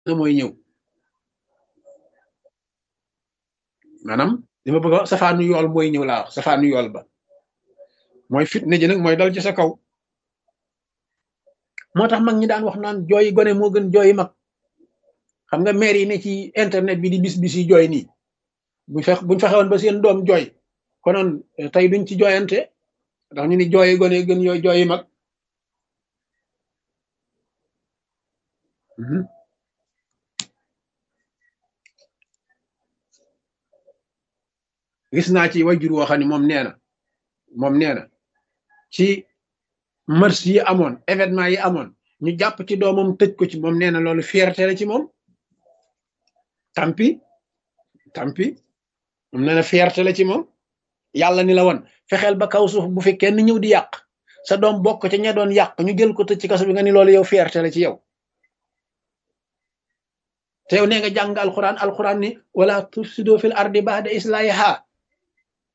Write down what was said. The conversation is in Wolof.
na mooy ñëw maanaam li ma bëgg a wax safaanu yool mooy ñëw laa wax safaanu yool ba mooy fitna ji nag mooy dal ci sa kaw moo tax mag ñi daan wax naan jooyi gone moo gën jooyi mag xam nga maire yi ne ci internet bi di bis bis yi jooy nii buñ fex buñ fexewoon ba seen doom jooy konoon tey duñ ci jooyante ndax ñu ni jooyi gone gën yooyu jooyi mag gis naa ci wajur woo xam ne moom nee na moom nee na ci mars yi amoon événement yi amoon ñu jàpp ci doomam tëj ko ci moom nee na loolu fierté la ci moom tampi tampi moom nee na fierté la ci moom yàlla ni la woon fexeel ba kaw suuf bu fi kenn ñëw di yàq sa doom bokk ca ña doon yàq ñu jël ko tëj ci kaso bi nga ni loolu yow fierté la ci yow te yow nee nga jàng alxuraan alxuraan ni wala tufsido fil ardi ba'da islahiha